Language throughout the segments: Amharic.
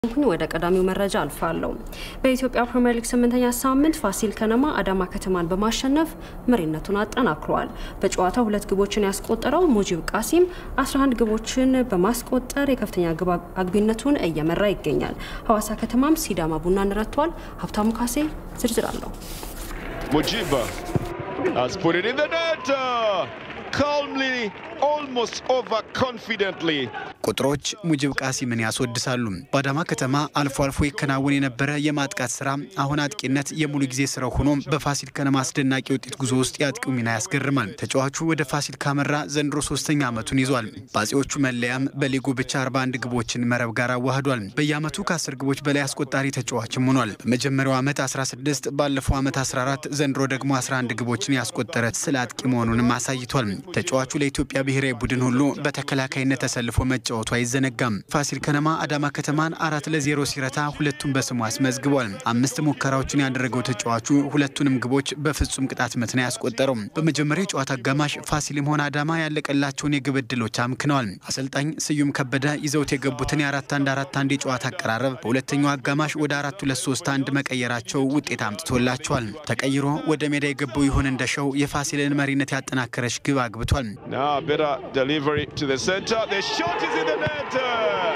ሁኝ ወደ ቀዳሚው መረጃ አልፋለሁ። በኢትዮጵያ ፕሪምየር ሊግ ስምንተኛ ሳምንት ፋሲል ከነማ አዳማ ከተማን በማሸነፍ መሪነቱን አጠናክሯል። በጨዋታው ሁለት ግቦችን ያስቆጠረው ሙጂብ ቃሲም 11 ግቦችን በማስቆጠር የከፍተኛ ግብ አግቢነቱን እየመራ ይገኛል። ሐዋሳ ከተማም ሲዳማ ቡናን ረቷል። ሀብታሙ ካሴ ዝርዝር አለው። Mujiba has put it in the net. uh, calmly, almost overconfidently. ቁጥሮች ሙጂብ ቃሲምን ያስወድሳሉ። በአዳማ ከተማ አልፎ አልፎ ይከናወን የነበረ የማጥቃት ስራ አሁን አጥቂነት የሙሉ ጊዜ ስራው ሆኖ በፋሲል ከነማ አስደናቂ ውጤት ጉዞ ውስጥ የአጥቂው ሚና ያስገርማል። ተጫዋቹ ወደ ፋሲል ካመራ ዘንድሮ ሶስተኛ ዓመቱን ይዟል። በአጼዎቹ መለያም በሊጉ ብቻ 41 ግቦችን መረብ ጋር አዋህዷል። በየዓመቱ ከ10 ግቦች በላይ አስቆጣሪ ተጫዋችም ሆኗል። በመጀመሪያው ዓመት 16፣ ባለፈው ዓመት 14፣ ዘንድሮ ደግሞ 11 ግቦችን ያስቆጠረ ስለ አጥቂ መሆኑንም አሳይቷል። ተጫዋቹ ለኢትዮጵያ ብሔራዊ ቡድን ሁሉ በተከላካይነት ተሰልፎ መጫወቱ አይዘነጋም። ፋሲል ከነማ አዳማ ከተማን አራት ለዜሮ ሲረታ ሁለቱን በስሙ አስመዝግቧል። አምስት ሙከራዎችን ያደረገው ተጫዋቹ ሁለቱንም ግቦች በፍጹም ቅጣት ምት ነው ያስቆጠረው። በመጀመሪያው የጨዋታ አጋማሽ ፋሲልም ሆነ አዳማ ያለቀላቸውን የግብ ዕድሎች አምክነዋል። አሰልጣኝ ስዩም ከበደ ይዘውት የገቡትን የአራት አንድ አራት አንድ የጨዋታ አቀራረብ በሁለተኛው አጋማሽ ወደ አራት ሁለት ሶስት አንድ መቀየራቸው ውጤት አምጥቶላቸዋል። ተቀይሮ ወደ ሜዳ የገባው ይሁን እንደሸው የፋሲልን መሪነት ያጠናከረች ግብ አግብቷል። Now, better delivery to the center. The shot is in the net. uh,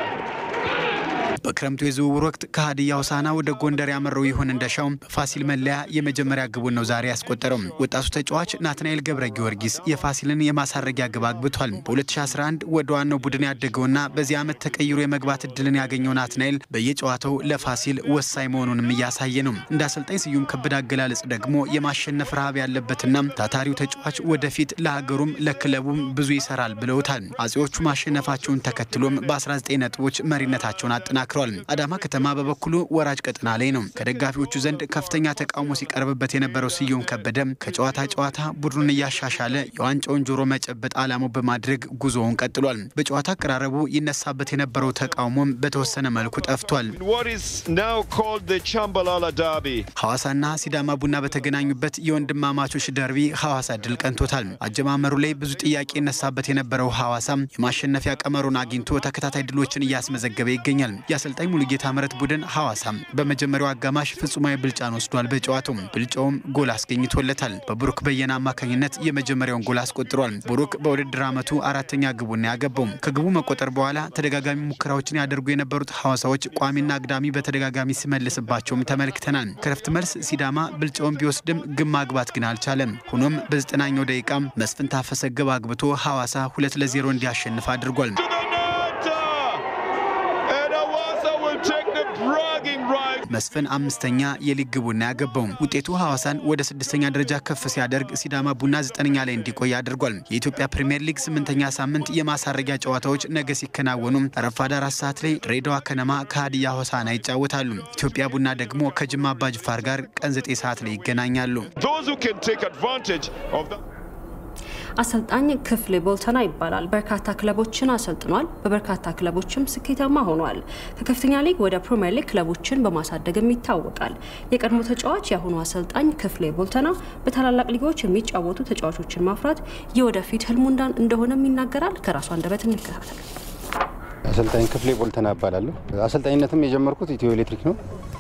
በክረምቱ የዝውውር ወቅት ከሀዲያ ሆሳዕና ወደ ጎንደር ያመራው ይሁን እንደሻው በፋሲል መለያ የመጀመሪያ ግቡን ነው ዛሬ ያስቆጠረው። ወጣቱ ተጫዋች ናትናኤል ገብረ ጊዮርጊስ የፋሲልን የማሳረጊያ ግብ አግብቷል። በ2011 ወደ ዋናው ቡድን ያደገውና በዚህ ዓመት ተቀይሮ የመግባት እድልን ያገኘው ናትናኤል በየጨዋታው ለፋሲል ወሳኝ መሆኑንም እያሳየ ነው። እንደ አሰልጣኝ ስዩም ከበደ አገላለጽ ደግሞ የማሸነፍ ረሃብ ያለበትና ታታሪው ተጫዋች ወደፊት ለሀገሩም ለክለቡም ብዙ ይሰራል ብለውታል። አጼዎቹ ማሸነፋቸውን ተከትሎም በ19 ነጥቦች መሪነታቸውን አጠናክረዋል። አዳማ ከተማ በበኩሉ ወራጅ ቀጠና ላይ ነው። ከደጋፊዎቹ ዘንድ ከፍተኛ ተቃውሞ ሲቀርብበት የነበረው ስዩም ከበደ ከጨዋታ ጨዋታ ቡድኑን እያሻሻለ የዋንጫውን ጆሮ መጨበጥ ዓላማው በማድረግ ጉዞውን ቀጥሏል። በጨዋታ አቀራረቡ ይነሳበት የነበረው ተቃውሞም በተወሰነ መልኩ ጠፍቷል። in what is now called the Chambalala Derby. ሐዋሳና ሲዳማ ቡና በተገናኙበት የወንድማማቾች ደርቢ ሐዋሳ ድል ቀንቶታል። አጀማመሩ ላይ ብዙ ጥያቄ ይነሳበት የነበረው ሐዋሳም የማሸነፊያ ቀመሩን አግኝቶ ተከታታይ ድሎችን እያስመዘገበ ይገኛል። የአሰልጣኝ ሙሉጌታ ምረት ቡድን ሐዋሳም በመጀመሪያው አጋማሽ ፍጹማዊ ብልጫን ወስዷል። በጨዋታው ብልጫውም ጎል አስገኝቶለታል። በብሩክ በየነ አማካኝነት የመጀመሪያውን ጎል አስቆጥሯል። ብሩክ በውድድር ዓመቱ አራተኛ ግቡን ያገባው። ከግቡ መቆጠር በኋላ ተደጋጋሚ ሙከራዎችን ያደርጉ የነበሩት ሐዋሳዎች ቋሚና አግዳሚ በተደጋጋሚ ሲመልስባቸውም ተመልክተናል። ከረፍት መልስ ሲዳማ ብልጫውን ቢወስድም ግን ማግባት ግን አልቻለም። ሆኖም በዘጠናኛው ደቂቃም መስፍን ታፈሰ ግብ አግብቶ ሐዋሳ ሁለት ለዜሮ እንዲያሸንፍ አድርጓል። To the net. uh, and Awasa will take the bragging right. መስፍን አምስተኛ የሊግ ግቡና ያገባው ውጤቱ ሐዋሳን ወደ ስድስተኛ ደረጃ ከፍ ሲያደርግ ሲዳማ ቡና ዘጠነኛ ላይ እንዲቆይ አድርጓል። የኢትዮጵያ ፕሪምየር ሊግ ስምንተኛ ሳምንት የማሳረጊያ ጨዋታዎች ነገ ሲከናወኑ ረፋድ አራት ሰዓት ላይ ድሬዳዋ ከነማ ከሀዲያ ሆሳዕና ይጫወታሉ። ኢትዮጵያ ቡና ደግሞ ከጅማ አባጅፋር ጋር ቀን ዘጠኝ ሰዓት ላይ ይገናኛሉ። Those who can take advantage of that. አሰልጣኝ ክፍሌ ቦልተና ይባላል። በርካታ ክለቦችን አሰልጥኗል። በበርካታ ክለቦችም ስኬታማ ሆኗል። ከከፍተኛ ሊግ ወደ ፕሪምየር ሊግ ክለቦችን በማሳደግም ይታወቃል። የቀድሞ ተጫዋች የአሁኑ አሰልጣኝ ክፍሌ ቦልተና በታላላቅ ሊጎች የሚጫወቱ ተጫዋቾችን ማፍራት የወደፊት ህልሙ እንዳን- እንደሆነም ይናገራል። ከራሱ አንደበት እንከታተል። አሰልጣኝ ክፍሌ ቦልተና እባላለሁ። አሰልጣኝነትም የጀመርኩት ኢትዮ ኤሌክትሪክ ነው።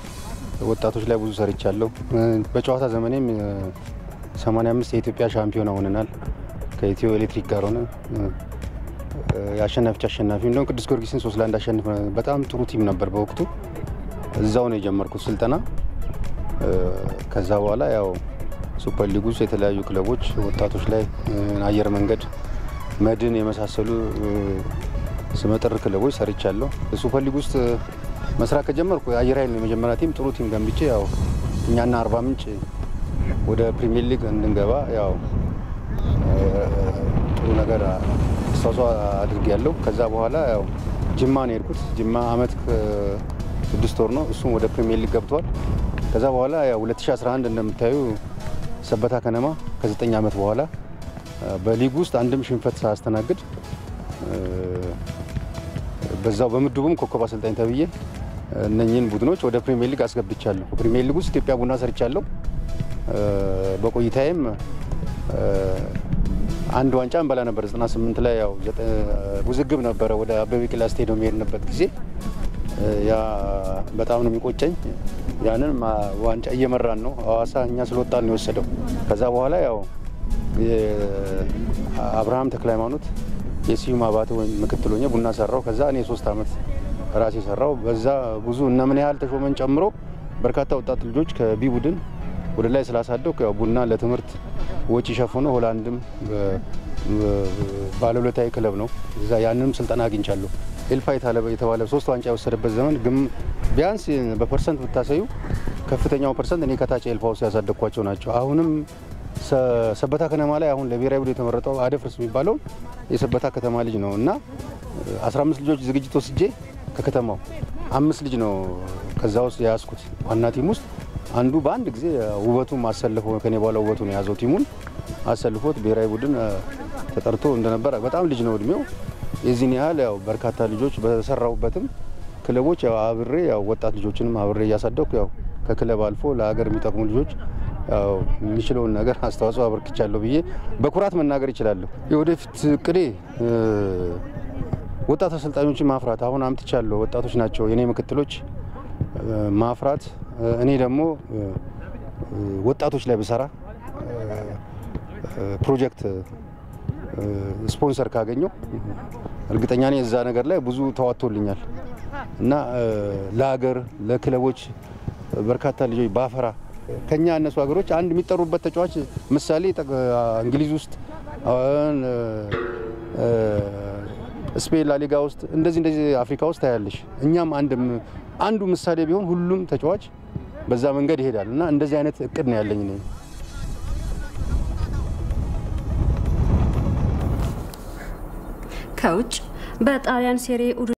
ወጣቶች ላይ ብዙ ሰርቻለሁ። በጨዋታ ዘመኔም 85 የኢትዮጵያ ሻምፒዮና ሆነናል። ከኢትዮ ኤሌክትሪክ ጋር ሆነ የአሸናፊዎች አሸናፊ እንደውም ቅዱስ ጊዮርጊስን ሶስት ለአንድ አሸንፍ በጣም ጥሩ ቲም ነበር በወቅቱ። እዛው ነው የጀመርኩት ስልጠና። ከዛ በኋላ ያው ሱፐር ሊግ ውስጥ የተለያዩ ክለቦች ወጣቶች ላይ አየር መንገድ፣ መድን የመሳሰሉ ስመጥር ክለቦች ሰርቻለሁ። ሱፐር ሊግ ውስጥ መስራት ከጀመርኩ አየር ኃይል ነው የመጀመሪያ ቲም ጥሩ ቲም ገንብቼ ያው እኛና አርባ ምንጭ ወደ ፕሪሚየር ሊግ እንድንገባ ያው ጥሩ ነገር አስተዋጽኦ አድርጌያለሁ። ከዛ በኋላ ያው ጅማ ነው የሄድኩት። ጅማ አመት ስድስት ወር ነው፣ እሱም ወደ ፕሪሚየር ሊግ ገብቷል። ከዛ በኋላ ያው 2011 እንደምታዩ ሰበታ ከነማ ከዘጠኝ ዓመት በኋላ በሊግ ውስጥ አንድም ሽንፈት ሳያስተናግድ በዛው በምድቡም ኮከብ አሰልጣኝ ተብዬ እነኚህን ቡድኖች ወደ ፕሪሚየር ሊግ አስገብቻለሁ። ፕሪሚየር ሊግ ውስጥ ኢትዮጵያ ቡና ሰርቻለሁ። በቆይታዬም አንድ ዋንጫ እንበላ ነበር 98 ላይ ያው ውዝግብ ነበረ። ወደ አበበ ቢቂላ ስቴዲየም የሄድንበት ጊዜ ያ በጣም ነው የሚቆጨኝ። ያንን ዋንጫ እየመራን ነው ሐዋሳ እኛ ስለወጣን ነው የወሰደው። ከዛ በኋላ ያው አብርሃም ተክለ ሃይማኖት የስዩም አባተ ወይም ምክትል ሆኜ ቡና ሰራው። ከዛ እኔ ሶስት ዓመት ራሴ ሰራው። በዛ ብዙ እነ ምን ያህል ተሾመን ጨምሮ በርካታ ወጣት ልጆች ከቢ ቡድን ወደ ላይ ስላሳደኩ ያው ቡና ለትምህርት ወጪ ሸፍኖ ሆላንድም ባለውለታዊ ክለብ ነው። እዛ ያንንም ስልጠና አግኝቻለሁ። ኤልፋ የተባለ ሶስት ዋንጫ የወሰደበት ዘመን ግን ቢያንስ በፐርሰንት ብታሳዩ ከፍተኛው ፐርሰንት እኔ ከታች ኤልፋ ውስጥ ያሳደግኳቸው ናቸው። አሁንም ሰበታ ከተማ ላይ አሁን ለብሔራዊ ቡድን የተመረጠው አደፍርስ የሚባለው የሰበታ ከተማ ልጅ ነው እና 15 ልጆች ዝግጅት ወስጄ ከከተማው አምስት ልጅ ነው ከዛ ውስጥ የያዝኩት ዋና ቲም ውስጥ አንዱ በአንድ ጊዜ ውበቱን አሰልፎ ከኔ በኋላ ውበቱን የያዘው ቲሙን አሰልፎት ብሔራዊ ቡድን ተጠርቶ እንደነበረ በጣም ልጅ ነው እድሜው። የዚህን ያህል ያው በርካታ ልጆች በሰራሁበትም ክለቦች ያው አብሬ ያው ወጣት ልጆችንም አብሬ እያሳደኩ ያው ከክለብ አልፎ ለሀገር የሚጠቅሙ ልጆች ያው የሚችለውን ነገር አስተዋጽኦ አበርክቻለሁ ብዬ በኩራት መናገር ይችላለሁ። የወደፊት እቅዴ ወጣት አሰልጣኞችን ማፍራት አሁን አምጥቻለሁ። ወጣቶች ናቸው የኔ ምክትሎች ማፍራት እኔ ደግሞ ወጣቶች ላይ ብሰራ ፕሮጀክት ስፖንሰር ካገኘው እርግጠኛ ነኝ እዛ ነገር ላይ ብዙ ተዋጥቶልኛል እና ለሀገር ለክለቦች በርካታ ልጆች ባፈራ ከኛ ያነሱ ሀገሮች አንድ የሚጠሩበት ተጫዋች ምሳሌ እንግሊዝ ውስጥ ስፔን ላሊጋ ውስጥ እንደዚህ እንደዚህ አፍሪካ ውስጥ ታያለሽ። እኛም አንዱ ምሳሌ ቢሆን ሁሉም ተጫዋች በዛ መንገድ ይሄዳል እና እንደዚህ አይነት እቅድ ነው ያለኝ። ከውጭ በጣሊያን ሴሬ